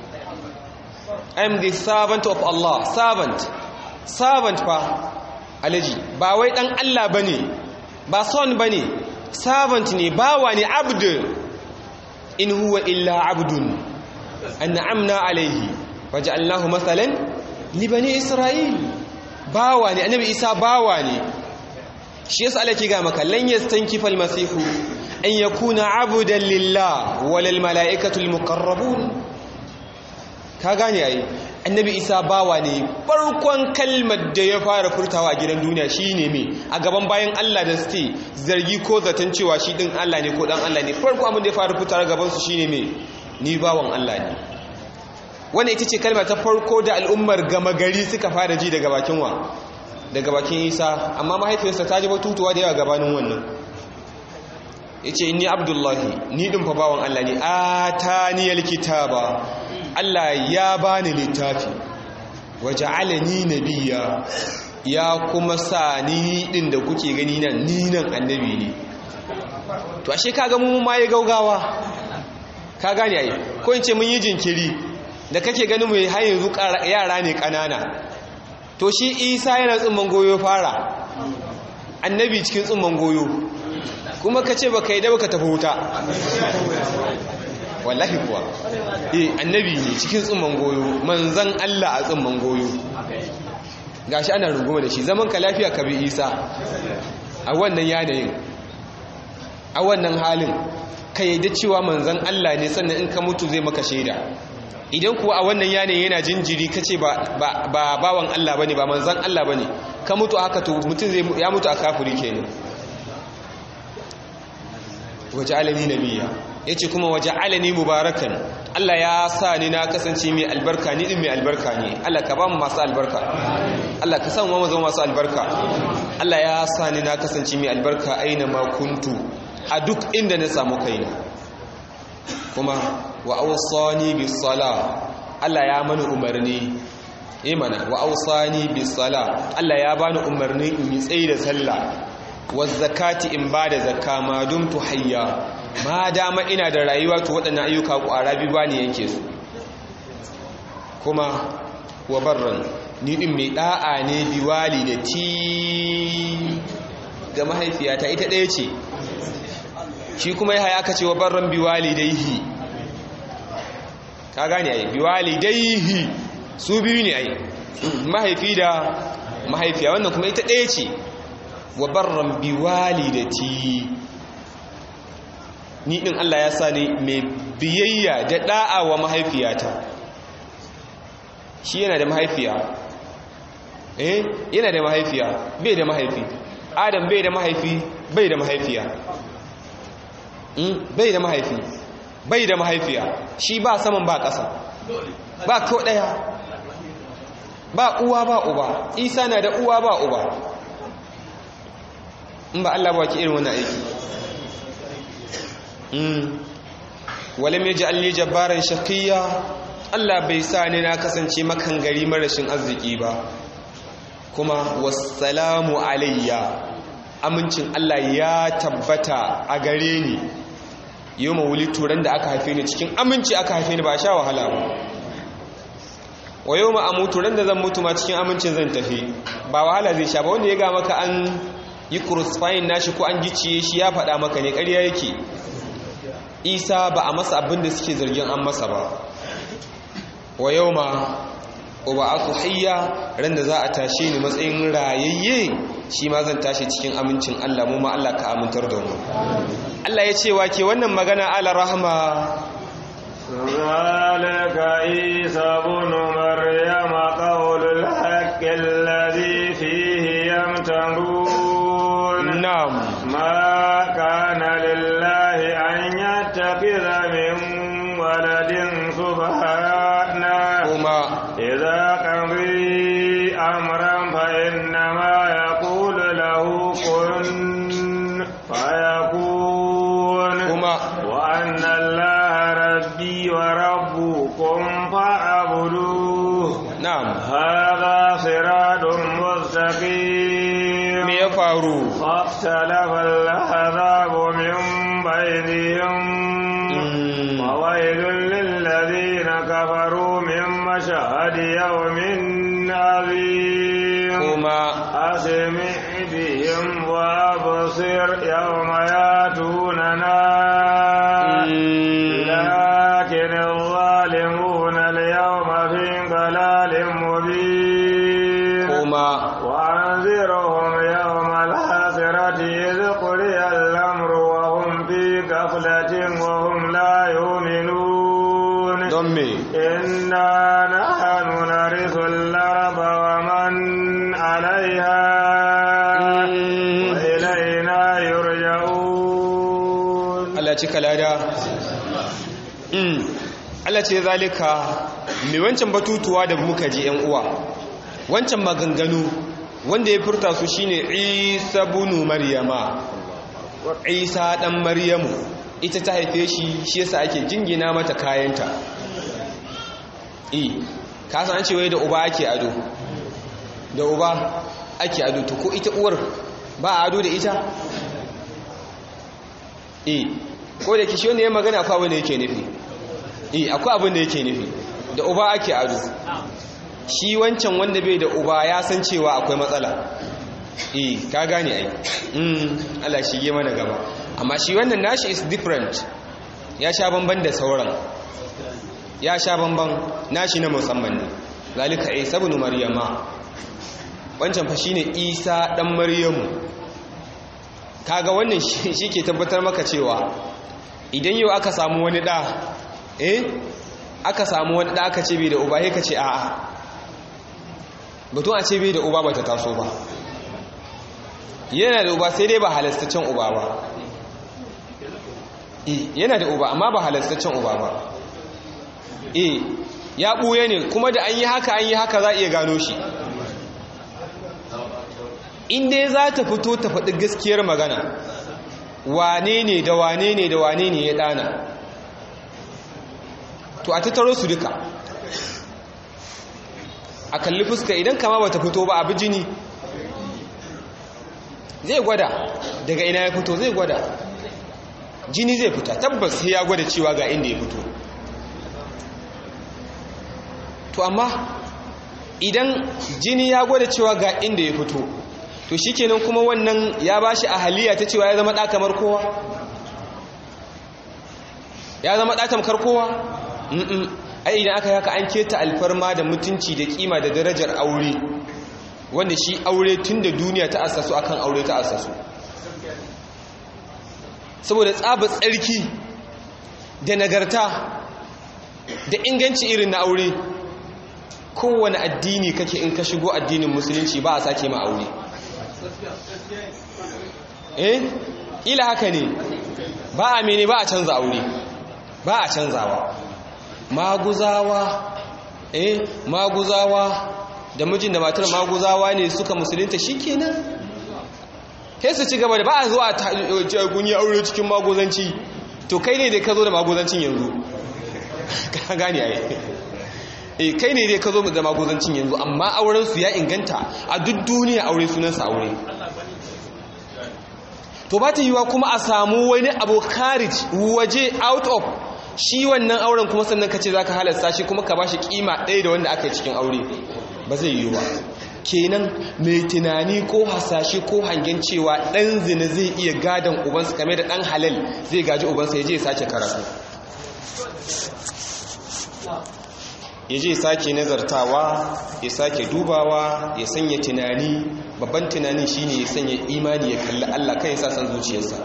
I am the servant of Allah servant servant fa alaji ba wai dan Allah bane ba son bane servant ne bawa ne abd in huwa illa abdun an'amna alayhi waja'alnahu mathalan li bani isra'il bawa ne annabi isa bawa ne shi yasa Allah ke ga maka lan yastankifa almasihu an yakuna abudan lillah walal malaikatu almuqarrabun ka gane ai annabi isa bawa ne farkon kalmar da ya fara furtawa a gidan duniya shine me a gaban bayan Allah da suke zargi ko zaton cewa shi din Allah ne ko dan Allah ne farko abin da ya fara furtawa gaban su shine me ni bawan Allah ne wannan ita ce kalma ta farko da al'ummar gama gari suka fara ji daga bakin wa daga bakin isa amma mahaifiyarsa ta ji batutuwa da yawa gabanin wannan ya ce inni abdullahi ni ɗin fa bawan Allah ne a ta niyar kitaba Allah ya bani littafi waje alani nabiya ya kuma sa ni ɗin da kuke gani nan ni nan annabi ne to ashe kaga mu ma ya gaugawa ka gane ai ko in ce mun yi jinkiri da kake ganin mu har yanzu yara ne kanana to shi isa yana tsumman goyo fara annabi cikin tsumman goyo kuma ka ce baka yi da baka tafi wuta wallahi kuwa eh annabi ne cikin tsumman goyo manzan Allah a tsumman goyo gashi ana runguma da shi zaman ka lafiya ka bi isa a wannan yanayin a wannan halin ka yi da cewa manzan Allah ne sannan in ka mutu zai maka shaida idan kuwa a wannan yanayi yana jinjiri ka ce ba bawan Allah ba ne ba manzan Allah ba ne ka mutu haka to mutum zai ya mutu a kafiri kenan waje alani nabiya ya ce kuma waje alani mubarakan Allah ya sa ni na kasance mai albarka ni din mai albarka ne Allah ka ba mu masu albarka Allah ka san mu zama masu albarka Allah ya sa ni na kasance mai albarka aina ma kuntu a duk inda na samu kaina kuma wa awsani bis sala Allah ya mani umarni imana wa awsani bis sala Allah ya bani umarni in yi tsayi da sallah wa zakati in bada zakka ma dumtu hayya ma dama ina da rayuwa to waɗannan ayyuka ƙwara bi bani yake su kuma wa barran ni din mai da'a ne bi walidati ga mahaifiyata ita ɗaya ce shi kuma ya haya aka ce wa barran bi walidaihi ka gane ai bi walidaihi su biyu ne ai mahaifi da mahaifiya wannan kuma ita ɗaya ce wa barran bi walidati ni din Allah ya sa ni mai biyayya da da'a wa mahaifiyata shi yana da mahaifiya eh yana da mahaifiya bai da mahaifi adam bai da mahaifi bai da mahaifiya bai da mahaifi bai da mahaifiya shi ba saman ba ƙasa ba ko ɗaya ba uwa ba uba isa na da uwa ba uba in ba Allah ba ki irin wannan aiki walam yaj'al li jabbaran shaqiyya Allah bai sa ni na kasance makan gari marashin arziki ba kuma wassalamu alayya amincin Allah ya tabbata a gare ni yau mawuli turan da aka haife ni cikin aminci aka haife ni ba sha wahala ba wa yau ma'amutu ran da zan mutu ma cikin amincin zan tafi ba wahala zai sha ba wanda ya ga maka an yi crucifying nashi ko an gicciye shi ya faɗa maka ne ƙarya yake isa ba a masa abin da suke zargin an masa ba wa yau ma uba aku hayya ran da za a tashe ni matsayin rayayye shi ma zan tashi cikin amincin Allah mu ma Allah ka amintar da mu Allah ya ce wa ke wannan magana ala rahma ذلك عيسى بن مريم قول الحق الذي فيه يمترون na'am ما كان لله أن يتخذ من ولد سبحانه kuma إذا قضي أمرا فإنما يقول له كن فيكون kuma وأن الله ربي وربكم فاعبدوه na'am هذا صراط مستقيم me ya faru فاختلف الأحزاب من بينهم Mm, وويل للذين كفروا من مشهد يوم عظيم kuma أسمع بهم وأبصر يوم ياتوننا mm, لكن الظالمون اليوم في ضلال مبين kuma وأنذرهم يوم الحسرة إذ قضي الأمر وهم في غفلة وهم لا يؤمنون don me إنا نحن نرث الأرض ومن عليها Mm, وإلينا يرجعون Allah cika lada Mm, Allah ce zalika mai wancan batutuwa da muka ji yan uwa wancan maganganu wanda ya furta su shine Isa bunu Maryama Isa dan Maryamu ita ta haife shi shi yasa ake jingina mata kayanta eh ka san an ce wai da uba ake ado da uba ake ado to ko ita uwar ba a ado da ita eh ko da kishi wanda ya magana akwai abin da yake nufi eh akwai abin da yake nufi da uba ake ado shi wancan wanda bai da uba ya san cewa akwai matsala eh ka gane ai mm Allah shi ge mana gaba amma shi wannan nashi is different ya sha bamban da sauran ya sha bamban nashi na musamman ne zalika isa ibn maryama wancan fa shine isa dan maryamu kaga wannan shi ke tabbatar maka cewa idan yau aka samu wani da eh aka samu wani da aka ce bai da uba sai ka ce a'a batun a ce bai da uba bata taso ba yana da uba sai dai ba halastaccen uba ba eh yana da uba amma ba halastaccen uba ba eh ya ɓuye ne kuma da an yi haka an yi haka za a iya gano shi inda za ta fito ta faɗi gaskiyar magana wane ne da wane ne da wane ne ya ɗana to a tattaro su duka a kalli fuska idan kama ba ta fito ba abu jini zai gwada daga ina ya fito zai gwada jini zai fita tabbas sai ya gwada cewa ga inda ya fito to amma idan jini ya gwada cewa ga inda ya fito to shikenan kuma wannan ya bashi ahaliya ta cewa ya zama ɗa kamar kowa ya zama ɗa tamkar kowa mm ai idan aka haka an keta alfarma da mutunci da kima da darajar aure wanda shi aure tun da duniya ta asasu akan aure ta asasu saboda tsaba tsarki da nagarta da inganci irin na aure kowane addini kake in ka shigo addinin musulunci ba a sake ma aure eh ila haka ne ba a mene ba a canza aure ba a canzawa maguzawa eh maguzawa da mijin da matar maguzawa ne suka musulunta shikenan kai su ci gaba da ba a zuwa kun yi aure cikin maguzanci to kai ne da ka zo da maguzancin yanzu ka gane ai e kai ne dai ka zo da maguzancin yanzu amma aurensu ya inganta a duk duniya aure sunansa aure to ba ta yiwa kuma a samu wani abu karij waje out of shi wannan auren kuma sannan ka ce za ka halasta shi kuma ka ba shi kima ɗaya da wanda aka yi cikin aure ba zai yiwu ba kenan mai tunani ko hasashe ko hangen cewa ɗan zina zai iya gadon ubansa kame da ɗan halal zai gaji ubansa ya je ya sace karatu ya je sake nazartawa ya sake dubawa ya sanya tunani babban tunanin shine ya sanya imani ya kalli Allah kan ya sa san zuciyarsa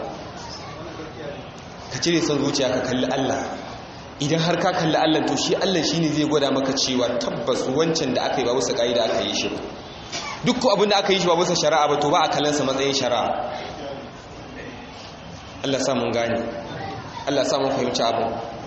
ka cire san zuciya ka kalli Allah idan har ka kalli Allah to shi Allah shine zai gwada maka cewa tabbas wancan da aka yi ba wasu kaida aka yi shi ba duk abin da aka yi shi ba wasu shari'a ba to ba a kallonsa matsayin shari'a Allah sa mun gane Allah sa mun fahimci abin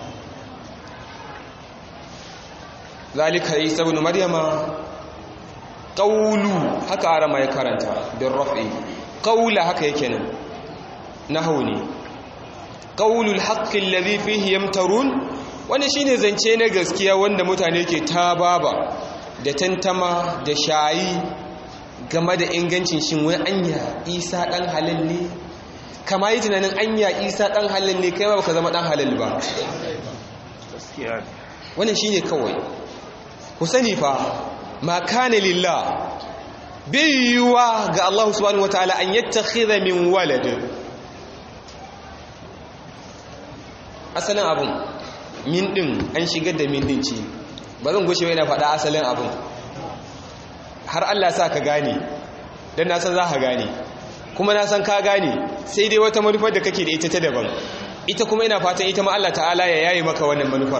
zalika isa ibn maryama qawlu haka arama ya karanta bin raf'i qawla haka yake nan nahwu ne qawlul haqqi alladhi fihi yamtarun wani shine zance na gaskiya wanda mutane ke tababa da tantama da shayi game da ingancin shin wai anya isa dan halal ne kama yi tunanin anya isa dan halal ne kai ba baka zama dan halal ba wannan shine kawai ku sani fa ma kana lillah biyuwa ga Allah subhanahu wataala an yattakhidha min walad asalin abun min din an shigar da min din ce ba zan gushe yana faɗa asalin abun har Allah sa ka gane dan na san za ka gane kuma na san ka gane sai dai wata manufar da kake da ita ta daban ita kuma ina fatan ita ma Allah ta'ala ya yayi maka wannan manufar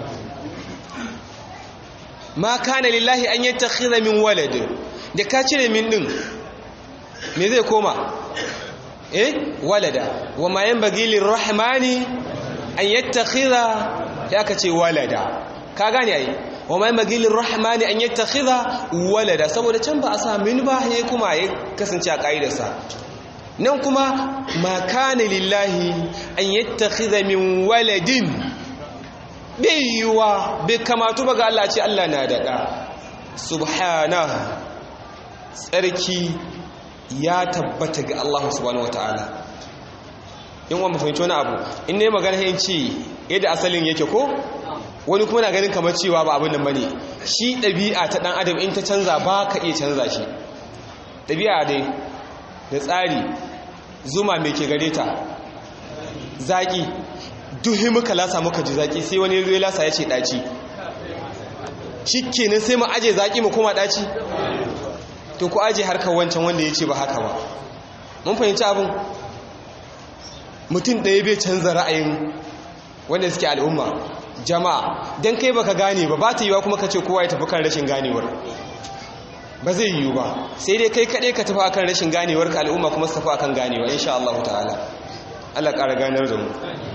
ma kana lillahi an yattakhidha min walad da ka cire min din me zai koma eh walada wa ma yanbaghi lirrahmani an yattakhidha ya ka ce walada ka gane ai wa ma yanbaghi lirrahmani an yattakhidha walada saboda can ba a sa min ba yayi kuma ya kasance a kaidarsa nan kuma ma kana lillahi an yattakhidha min waladin bai yiwuwa bai kamatu ba ga Allah ce Allah na daɗa subhana tsarki ya tabbata ga Allah subhanahu wa ta'ala in wa mafahimci wani abu in ne magana yin ce yadda asalin yake ko wani kuma na ganin kamar cewa ba abin nan bane shi ɗabi'a ta ɗan adam in ta canza ba ka iya canza shi ɗabi'a dai da tsari zuma mai ke gare ta zaƙi duhi muka lasa muka ji zaki sai wani zai lasa ya ce ɗaci shi kenan sai mu aje zaki mu kuma ɗaci to ku aje harkar wancan wanda ya ce ba haka ba mun fahimci abin mutum ɗaya bai canza ra'ayin wanda suke al'umma jama'a don kai baka gane ba ba ta yiwa kuma ka ce kowa ya tafi kan rashin ganewar ba zai yiwu ba sai dai kai kaɗai ka tafi akan rashin ganewar ka al'umma kuma su tafi akan ganewa insha Allah ta'ala Allah ƙara ganar da mu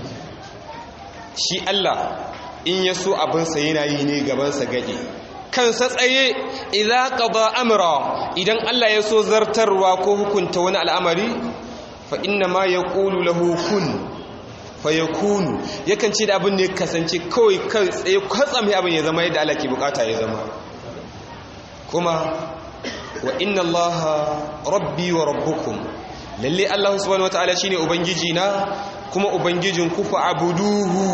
shi Allah in ya so abinsa yana yi ne gabansa gaɗe kansa tsaye idza qada amra idan Allah ya so zartarwa ko hukunta wani al'amari fa inna ma yaqulu lahu kun fayakunu yakan ce da abin ne kasance kawai kan tsaye kwatsam ya abin ya zama yadda Allah ke bukata ya zama kuma wa inna Allah rabbi wa rabbukum lalle Allah subhanahu wataala shine ubangiji na kuma ubangijin ku fa abuduhu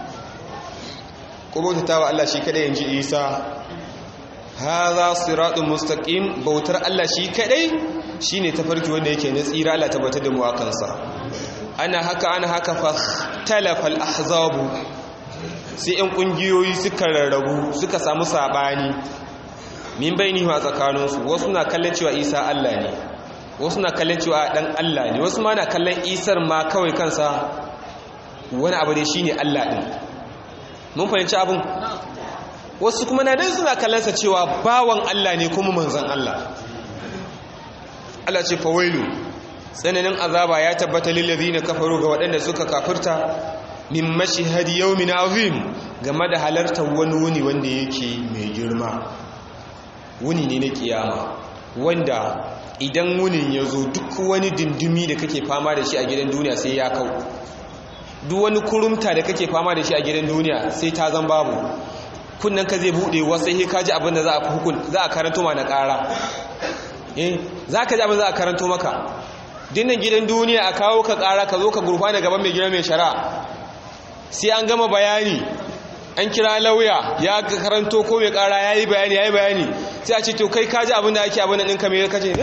ko bautata wa Allah shi kadai yanji Isa hadha siratun mustaqim bautar Allah shi kadai shine tafarki wanda yake na tsira Allah tabbatar da mu akan sa ana haka ana haka fa talafa al-ahzabu sai yan kungiyoyi suka rarrabu suka samu sabani min bainihi a tsakaninsu wasu na kallon cewa Isa Allah ne wasu na kallon cewa dan Allah ne wasu ma na kallon Isar ma kawai kansa wani abu ne shine Allah din mun fahimci abin wasu kuma na dan suna kallonsa cewa bawan Allah ne kuma manzon Allah Allah ce fawailu tsananin azaba ya tabbata lillazina kafaru ga waɗanda suka kafirta min mashhadi yawmin azim game da halartar wani wuni wanda yake mai girma wuni ne na kiyama wanda idan wunin ya zo duk wani dindimi da kake fama da shi a gidan duniya sai ya kau duk wani kurumta da kake fama da shi a gidan duniya sai ta zan babu kunnan ka zai bude wasu sai ka ji abin da za a hukun za a karanto ma na ƙara eh za ka ji abin za a karanto maka dinnan gidan duniya a kawo ka ƙara ka zo ka gurfana gaban mai gidan mai shari'a sai an gama bayani an kira lauya ya karanto ko mai ƙara ya yi bayani ya yi bayani sai a ce to kai kaji abin da ake abin da ɗinka mai kace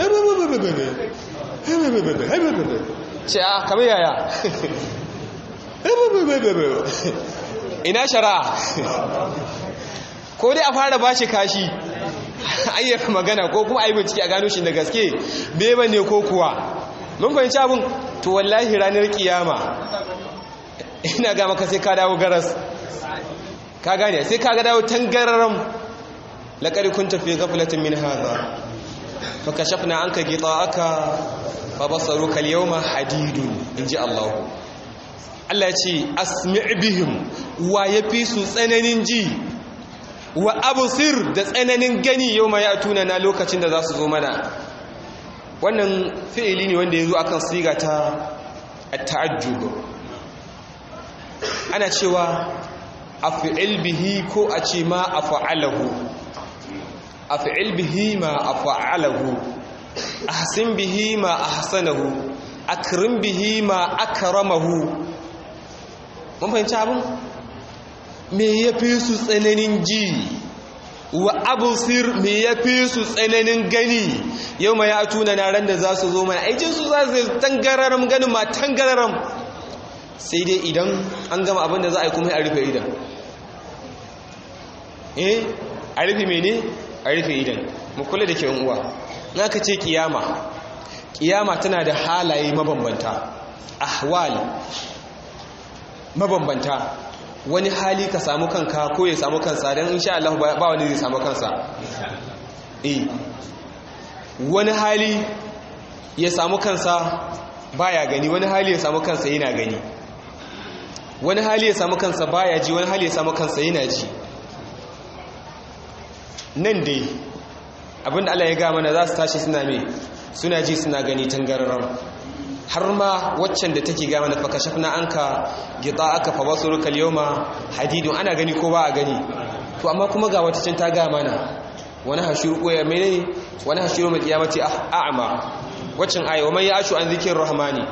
ce a kamar yaya ina shari'a ko dai a fara bashi kashi ayyar magana ko kuma ayi bincike a gano shi da gaske beba ne ko kuwa mun fahimci abin to wallahi ranar kiyama ina ga maka sai ka dawo garas ka gane sai ka ga dawo tangararam laqad kunta fi ghaflatin min hadha fa kashafna anka ghita'aka fa basaruka al-yawma hadidun inji Allah Allah ya ce asmi' bihim wa yafi su tsananin ji wa abusir da tsananin gani yau ma ya tuna na lokacin da za su zo mana wannan fi'ili ne wanda ya zo akan siga ta ta'ajjub ana cewa af'il bihi ko a ce ma af'alahu af'il bihi ma af'alahu ahsin bihi ma ahsanahu akrim bihi ma akramahu mun fahimci abin me ya fi su tsananin ji wa abusir me ya fi su tsananin gani yau ma ya tuna na ran da za su zo mana aikin su za su tangararam ganin ma tangararam sai dai idan an gama abin da za a yi kuma a rufe idan eh a rufe mene a rufe idan mu kula da ke uwa na ka ce kiyama kiyama tana da halaye mabambanta ahwal mabambanta wani hali ka samu kanka ko ya samu kansa don insha Allah ba wani zai samu kansa eh wani hali ya samu kansa baya gani wani hali ya samu kansa yana gani wani hali ya samu kansa baya ji wani hali ya samu kansa yana ji nan dai abinda Allah ya ga mana za su tashi suna me suna ji suna gani tangararren har ma waccan da take gama na fakashafna anka aka fa basuruka al-yawma hadidun ana gani ko ba a gani to amma kuma ga wata can ta ga mana wani hashuru ko ya menene wani hashuru mai kiyamati a'ma waccan ayi wa man ya'shu an zikrir rahmani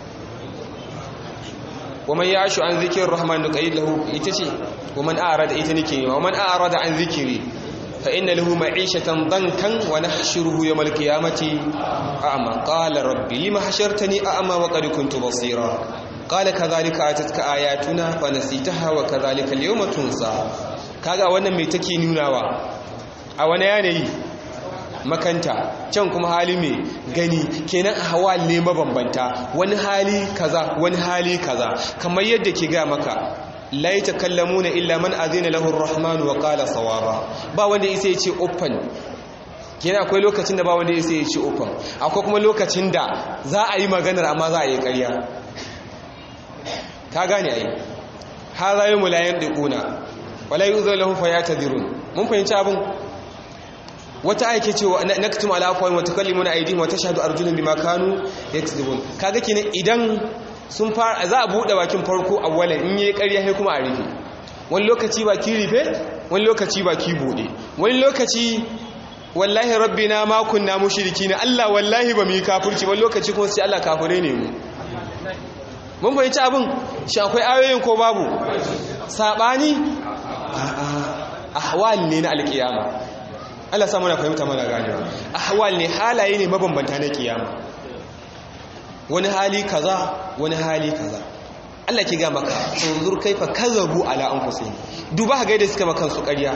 wa man ya'shu an zikrir rahmani nuqayyid lahu ita ce wa man a'rada ita nake wa man a'rada an zikri فإن له معيشة ضنكا ونحشره يوم القيامة أعمى قال ربي لما حشرتني أعمى وقد كنت بصيرا قال كذلك أتتك آياتنا فنسيتها وكذلك اليوم تنسى kaga wannan mai take nunawa a wani yanayi makanta can kuma hali mai gani kenan hawa ne mabambanta wani hali kaza wani hali kaza kamar yadda ke ga maka la yatakallamuna illa man azina lahu ar-rahman wa qala sawaba ba wanda yake yace open kenan akwai lokacin da ba wanda yake yace open akwai kuma lokacin da za a yi maganar amma za a yi ƙarya ka gane ai hadha yawmul la yandiquna wala yu'dhu lahum fayatadhirun mun fahimci abin wata aike cewa naktum ala afwahihim wa tukallimuna aydihim wa tashhadu arjuluhum bima kanu yaksubun kaga kenan idan sun fara za a buɗe bakin farko awwalan in yi ƙarya sai kuma a rufe wani lokaci baki rufe wani lokaci baki buɗe wani lokaci wallahi rabbina ma kunna mushriki ne Allah wallahi ba mu yi kafirci wani lokaci kuma sai Allah kafire ne mu mun fahimci abin shi akwai ayoyin ko babu sabani ahwal ne na alkiyama Allah samu na fahimta mana ganewa ahwal ne halaye ne mabambanta na kiyama wani hali kaza wani hali kaza Allah ki ga maka tunzur kaifa kazabu ala anfusihim duba ga da suka makan su ƙarya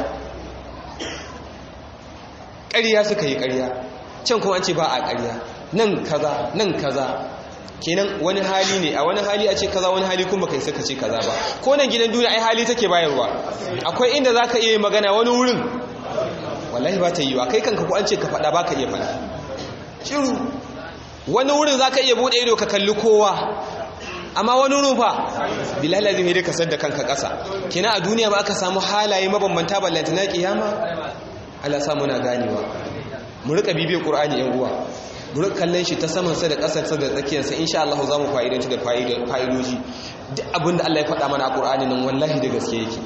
ƙarya suka yi ƙarya can kuma an ce ba a ƙarya nan kaza nan kaza kenan wani hali ne a wani hali a ce kaza wani hali kuma kai saka ce kaza ba ko nan gidan duniya ai hali take bayarwa akwai inda zaka iya magana wani wurin wallahi ba ta yi wa kai kanka ko an ce ka faɗa ba ka iya faɗa shiru wani wurin za ka iya buɗe ido ka kalli kowa amma wani wurin fa bilala zai da kasar da kanka ƙasa kina a duniya ba aka samu halaye mabambanta ballanta na ƙiyama Allah samu na ganewa mu rika bibiyar ƙur'ani yan uwa mu rika kallon shi ta saman sa da ƙasar sa da tsakiyar sa insha Allah za mu fa'idanci da fa'idoji duk abin da Allah ya faɗa mana a ƙur'ani nan wallahi da gaske yake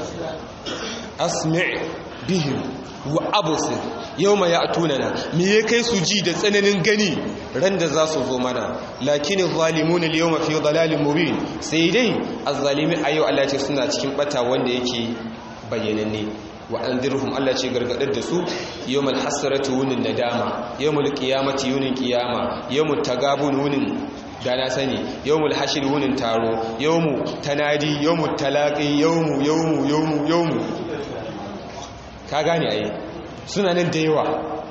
asmi' bihim wa abusir yau ma ya tunana me ya kai su ji da tsananin gani ran da za su zo mana lakini zalimun yau mafi dalalin mubin sai dai azzalimi a yau Allah ce suna cikin bata wanda yake bayyananne wa anzirhum Allah ce gargadar da su yawmal hasratu wunin nadama yawmul qiyamati wunin qiyama yawmut tagabun wunin da na sani yawmul hashir wunin taro yawmu tanadi yawmut talaqi yawmu yawmu yawmu yawmu ka gane ai suna nan da yawa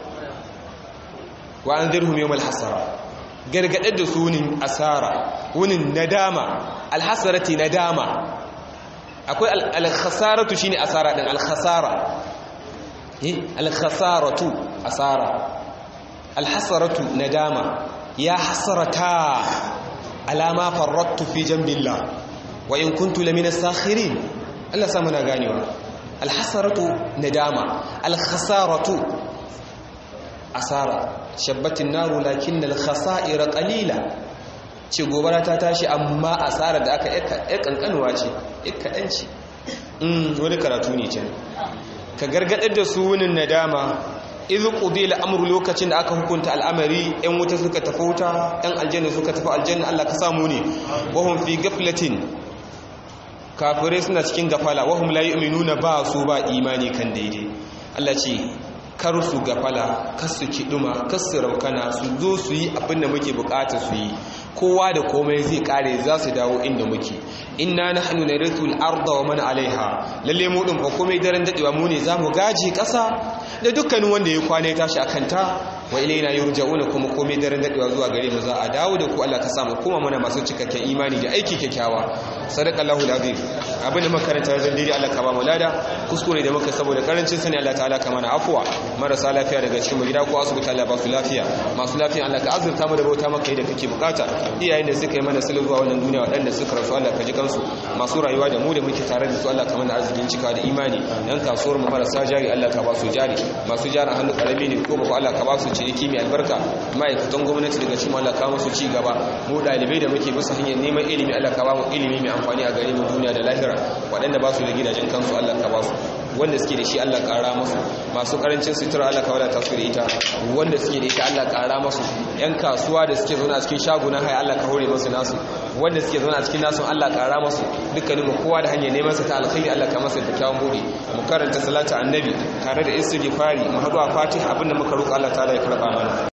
wa an zirhum yawmal hasara gargadar da su wunin asara wunin nadama alhasarati nadama akwai alkhasaratu shine asara din alkhasara eh alkhasaratu asara alhasaratu nadama ya hasarata alama farrattu fi jambillah wa in kuntu lamina sakhirin Allah sa muna ganewa alhasaratu nadama alkhasaratu asara shabbatin naru lakin alkhasa'ira qalila ce gobara ta tashi amma asara da aka yi kankanuwa ce kaɗan ce wani karatu ne can ka gargaɗar da su wunin nadama izu ƙudi al'amuru lokacin da aka hukunta al'amari ‘yan wuta suka tafi wuta ‘yan aljanna suka tafi aljanna Allah ka samu ne wahun fi gaflatin kafirai suna cikin gafala wahum la yu'minuna ba su ba imani kan daidai Allah ce kar su gafala kar su kiduma kar su raukana su zo su yi abin da muke bukata su yi kowa da komai zai kare za su dawo inda muke inna nahnu narithu al-ardha wa man 'alayha lalle mu din fa komai daren dadewa mu ne zamu gaji kasa da dukkanin wanda ya kwane tashi akan ta wa ilaina yurja'una kuma komai daren dadewa zuwa gare mu za a dawo da ku Allah ka samu kuma mana masu cikakken imani da aiki kyakkyawa sadaqallahu al-azim abin da makaranta wajen dai Allah ka ba mu lada kuskure da muka saboda karancin sani Allah ta'ala ka mana afwa marasa lafiya daga cikin mu gida ko asibiti Allah ba su lafiya masu lafiya Allah ka azurta mu da bauta maka da kake bukata iyayen da suka yi mana sulhu zuwa wannan duniya waɗanda suka rasu Allah ka ji kansu masu rayuwa da mu da muke tare da su Allah ka mana arzikin cika da imani yan kasuwar mu marasa jari Allah ka ba su jari masu jarin hannu karami ne ko ba Allah ka ba su ciniki mai albarka ma'aikatan gwamnati daga cikin Allah ka musu ci gaba mu dalibai da muke bisa hanyar neman ilimi Allah ka ba mu ilimi mai amfani a gare mu duniya da lahira waɗanda ba su da gidajen kansu Allah ka ba su wanda suke da shi Allah ƙara masu masu ƙarancin sutura Allah ka wadata su da ita wanda suke da ita Allah ƙara masu yan kasuwa da suke zaune a cikin shagunan haya Allah ka hore masu nasu wanda suke zaune a cikin nasu Allah ƙara masu dukkanin mu kowa da hanyar neman sa ta alkhairi Allah ka masa kyakkyawan bude mu karanta salatu annabi tare da istighfari mu haɗu a fatiha abinda muka roƙa Allah ta'ala ya karɓa mana